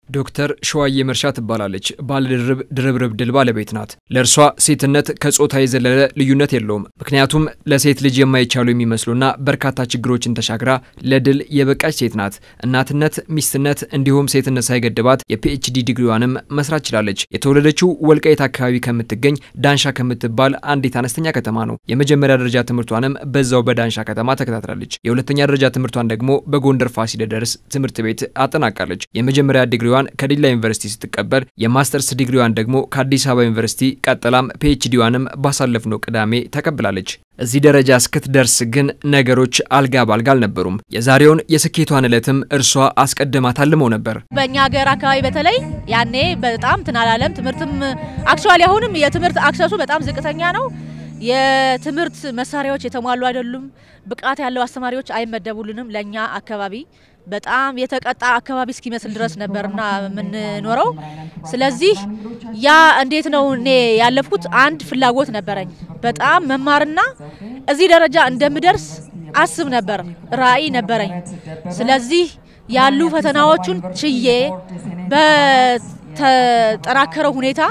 ዶክተር ሸዋዬ መርሻ ትባላለች። ባለድርብ ድርብርብ ድል ባለቤት ናት። ለእርሷ ሴትነት ከጾታ የዘለለ ልዩነት የለውም። ምክንያቱም ለሴት ልጅ የማይቻሉ የሚመስሉና በርካታ ችግሮችን ተሻግራ ለድል የበቃች ሴት ናት። እናትነት፣ ሚስትነት እንዲሁም ሴትነት ሳይገድባት የፒኤችዲ ዲግሪዋንም መስራት ችላለች። የተወለደችው ወልቃይት አካባቢ ከምትገኝ ዳንሻ ከምትባል አንዲት አነስተኛ ከተማ ነው። የመጀመሪያ ደረጃ ትምህርቷንም በዛው በዳንሻ ከተማ ተከታትላለች። የሁለተኛ ደረጃ ትምህርቷን ደግሞ በጎንደር ፋሲለደስ ትምህርት ቤት አጠናቃለች። የመጀመሪያ ዲግሪዋን ከዲላ ዩኒቨርሲቲ ስትቀበል የማስተርስ ዲግሪዋን ደግሞ ከአዲስ አበባ ዩኒቨርሲቲ ቀጥላም ፒኤችዲዋንም ባሳለፍነው ቅዳሜ ተቀብላለች። እዚህ ደረጃ እስክትደርስ ግን ነገሮች አልጋ ባልጋ አልነበሩም። የዛሬውን የስኬቷን ዕለትም እርሷ አስቀድማ ታልመው ነበር። በእኛ ሀገር አካባቢ በተለይ ያኔ በጣም ትናላለም ትምህርትም አክቹዋሊ አሁንም የትምህርት አክሰሱ በጣም ዝቅተኛ ነው። የትምህርት መሳሪያዎች የተሟሉ አይደሉም። ብቃት ያለው አስተማሪዎች አይመደቡልንም። ለእኛ አካባቢ በጣም የተቀጣ አካባቢ እስኪመስል ድረስ ነበርና የምንኖረው። ስለዚህ ያ እንዴት ነው እኔ ያለፍኩት? አንድ ፍላጎት ነበረኝ በጣም መማርና እዚህ ደረጃ እንደምደርስ አስብ ነበር፣ ራዕይ ነበረኝ። ስለዚህ ያሉ ፈተናዎቹን ችዬ በተጠራከረው ሁኔታ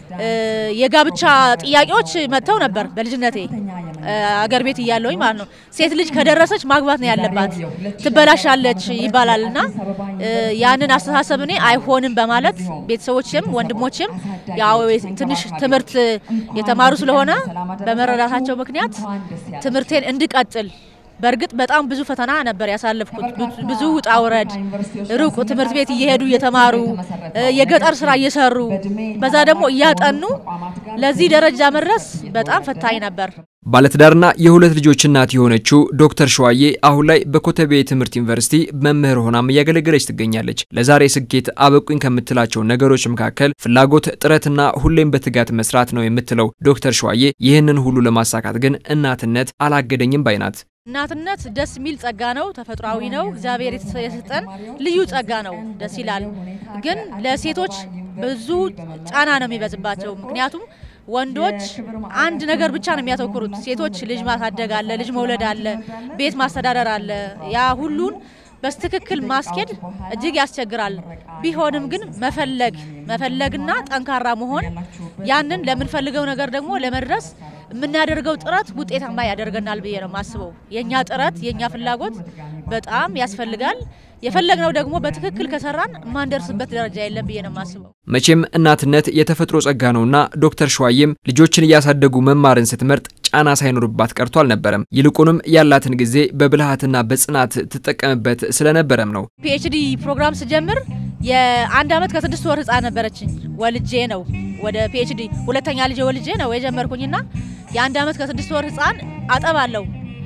የጋብቻ ጥያቄዎች መጥተው ነበር በልጅነቴ አገር ቤት እያለሁኝ ማለት ነው። ሴት ልጅ ከደረሰች ማግባት ነው ያለባት፣ ትበላሻለች ይባላል እና ያንን አስተሳሰብ እኔ አይሆንም በማለት ቤተሰቦችም ወንድሞችም ያው ትንሽ ትምህርት የተማሩ ስለሆነ በመረዳታቸው ምክንያት ትምህርቴን እንድቀጥል በእርግጥ በጣም ብዙ ፈተና ነበር ያሳለፍኩት። ብዙ ውጣ ውረድ፣ ሩቅ ትምህርት ቤት እየሄዱ እየተማሩ የገጠር ስራ እየሰሩ በዛ ደግሞ እያጠኑ ለዚህ ደረጃ መድረስ በጣም ፈታኝ ነበር። ባለትዳርና የሁለት ልጆች እናት የሆነችው ዶክተር ሸዋዬ አሁን ላይ በኮተቤ ትምህርት ዩኒቨርሲቲ መምህር ሆናም እያገለገለች ትገኛለች። ለዛሬ ስኬት አበቁኝ ከምትላቸው ነገሮች መካከል ፍላጎት፣ ጥረትና ሁሌም በትጋት መስራት ነው የምትለው ዶክተር ሸዋዬ ይህንን ሁሉ ለማሳካት ግን እናትነት አላገደኝም ባይ ናት። እናትነት ደስ የሚል ጸጋ ነው። ተፈጥሯዊ ነው። እግዚአብሔር የሰጠን ልዩ ጸጋ ነው። ደስ ይላል። ግን ለሴቶች ብዙ ጫና ነው የሚበዝባቸው። ምክንያቱም ወንዶች አንድ ነገር ብቻ ነው የሚያተኩሩት። ሴቶች ልጅ ማሳደግ አለ፣ ልጅ መውለድ አለ፣ ቤት ማስተዳደር አለ። ያ ሁሉን በስትክክል ማስኬድ እጅግ ያስቸግራል። ቢሆንም ግን መፈለግ መፈለግና ጠንካራ መሆን ያንን ለምንፈልገው ነገር ደግሞ ለመድረስ የምናደርገው ጥረት ውጤታማ ያደርገናል ብዬ ነው የማስበው። የእኛ ጥረት የእኛ ፍላጎት በጣም ያስፈልጋል። የፈለግነው ደግሞ በትክክል ከሰራን የማንደርስበት ደረጃ የለም ብዬ ነው የማስበው። መቼም እናትነት የተፈጥሮ ጸጋ ነውና ዶክተር ሸዋዬም ልጆችን እያሳደጉ መማርን ስትመርጥ ጫና ሳይኖርባት ቀርቶ አልነበረም። ይልቁንም ያላትን ጊዜ በብልሃትና በጽናት ትጠቀምበት ስለነበረም ነው። ፒኤችዲ ፕሮግራም ስጀምር የአንድ ዓመት ከስድስት ወር ህፃን ነበረችኝ። ወልጄ ነው ወደ ፒኤችዲ ሁለተኛ ልጄ ወልጄ ነው የጀመርኩኝና የአንድ ዓመት ከስድስት ወር ህፃን አጠባለሁ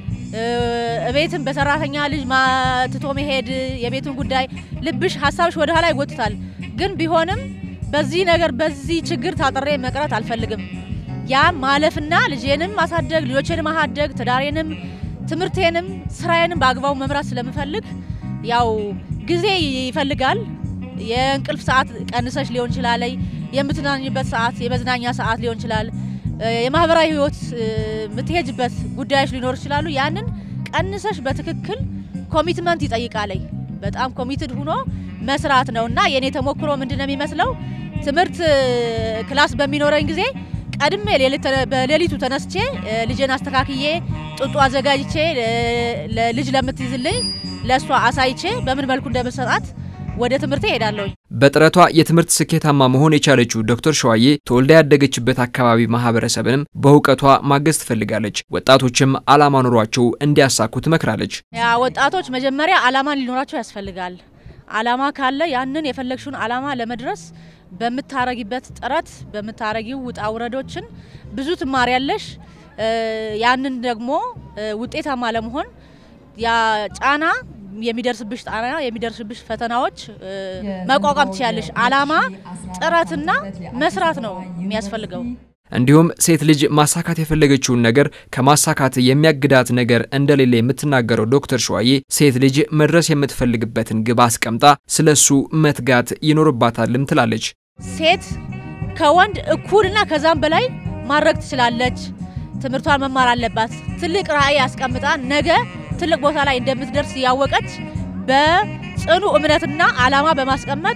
እቤትም በሰራተኛ ልጅ ማትቶ መሄድ የቤቱን ጉዳይ ልብሽ ሀሳብሽ ወደ ኋላ ይጎትታል። ግን ቢሆንም በዚህ ነገር በዚህ ችግር ታጥሬ መቅረት አልፈልግም። ያ ማለፍና ልጄንም ማሳደግ ልጆቼንም ማሳደግ ትዳሬንም ትምህርቴንም ስራዬንም በአግባቡ መምራት ስለምፈልግ ያው ጊዜ ይፈልጋል። የእንቅልፍ ሰዓት ቀንሰሽ ሊሆን ይችላል። የምትናኝበት ሰዓት የመዝናኛ ሰዓት ሊሆን ይችላል። የማህበራዊ ህይወት የምትሄጅበት ጉዳዮች ሊኖሩ ይችላሉ። ያንን ቀንሰሽ በትክክል ኮሚትመንት ይጠይቃለይ። በጣም ኮሚትድ ሁኖ መስራት ነው እና የእኔ ተሞክሮ ምንድን ነው የሚመስለው ትምህርት ክላስ በሚኖረኝ ጊዜ ቀድሜ በሌሊቱ ተነስቼ ልጄን አስተካክዬ ጡጦ አዘጋጅቼ ልጅ ለምትይዝልኝ ለእሷ አሳይቼ በምን መልኩ እንደምሰጣት ወደ ትምህርቴ ሄዳለሁ። በጥረቷ የትምህርት ስኬታማ መሆን የቻለችው ዶክተር ሸዋዬ ተወልዳ ያደገችበት አካባቢ ማህበረሰብንም በእውቀቷ ማገዝ ትፈልጋለች። ወጣቶችም አላማ ኑሯቸው እንዲያሳኩ ትመክራለች። ያ ወጣቶች መጀመሪያ አላማ ሊኖራቸው ያስፈልጋል። አላማ ካለ ያንን የፈለግሽውን አላማ ለመድረስ በምታረጊበት ጥረት በምታረጊው ውጣ ውረዶችን ብዙ ትማሪያለሽ። ያንን ደግሞ ውጤታማ ለመሆን ያ ጫና የሚደርስብሽ ጣና የሚደርስብሽ ፈተናዎች መቋቋም ትችያለሽ። አላማ ጥረትና መስራት ነው የሚያስፈልገው። እንዲሁም ሴት ልጅ ማሳካት የፈለገችውን ነገር ከማሳካት የሚያግዳት ነገር እንደሌለ የምትናገረው ዶክተር ሸዋዬ ሴት ልጅ መድረስ የምትፈልግበትን ግብ አስቀምጣ ስለሱ መትጋት ይኖርባታልም ትላለች። ሴት ከወንድ እኩልና ከዛም በላይ ማድረግ ትችላለች። ትምህርቷን መማር አለባት። ትልቅ ራዕይ አስቀምጣ ነገ ትልቅ ቦታ ላይ እንደምትደርስ ያወቀች በጽኑ እምነትና አላማ በማስቀመጥ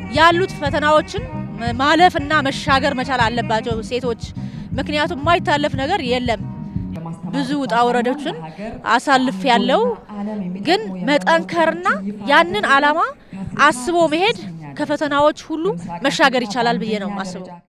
ያሉት ፈተናዎችን ማለፍና መሻገር መቻል አለባቸው ሴቶች። ምክንያቱም የማይታለፍ ነገር የለም። ብዙ ውጣ ወረዶችን አሳልፍ ያለው ግን መጠንከርና ያንን አላማ አስቦ መሄድ ከፈተናዎች ሁሉ መሻገር ይቻላል ብዬ ነው የማስበው።